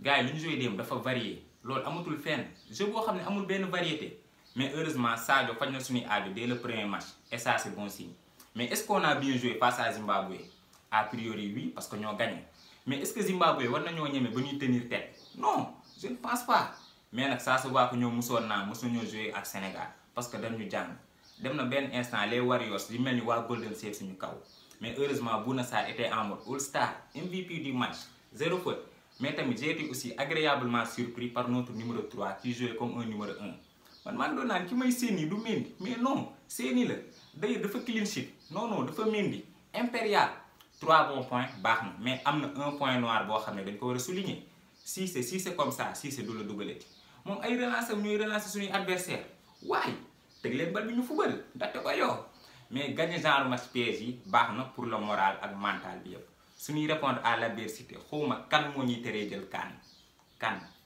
gars yi lu ñu joué démb dafa varié loolu amatul fenn jeu boo xam ne amul benn variété mais heureusement Sadio faj na suñuy aajo dès le premier match et ça c'est bon signe mais est-ce qu'on a bien joué face à Zimbabwe a priori oui parce que ñoo gagné mais est-ce que Zimbabwe war nañoo ñeme ba ñuy tenir tête non je ne pense pas mais nag ça se voit que ñoo musoon naa mosu ñoo joué ak Sénégal parce que dañu jàng dem na benn instant les Warriors di mel ni waa Golden State suñu kaw mais heureusement Bouna Sarr était en mode All-Star MVP du match zéro faute mais tamit j'ai été aussi agréablement surpris par notre numéro 3 qui jouait comme un numéro 1 man maa ngi doon naan ki may séeni du Mendy mais non séeni la d'ailleurs dafa clean sheet non non dafa Mendy impérial 3 bons points baax na mais am na un point noir boo xam ne dañ ko war a souligner si c'est si c'est comme ça si c'est du la dugalati moom ay relance am ñuy relancer suñuy adversaire waaye teg leen bal bi ñu fubal ndaxte ko yow mais gagner genre match piège yi baax na pour le moral ak mental bi yëpp suñuy répondre à l'adversité xawma kan moo ñuy teree jël kan kan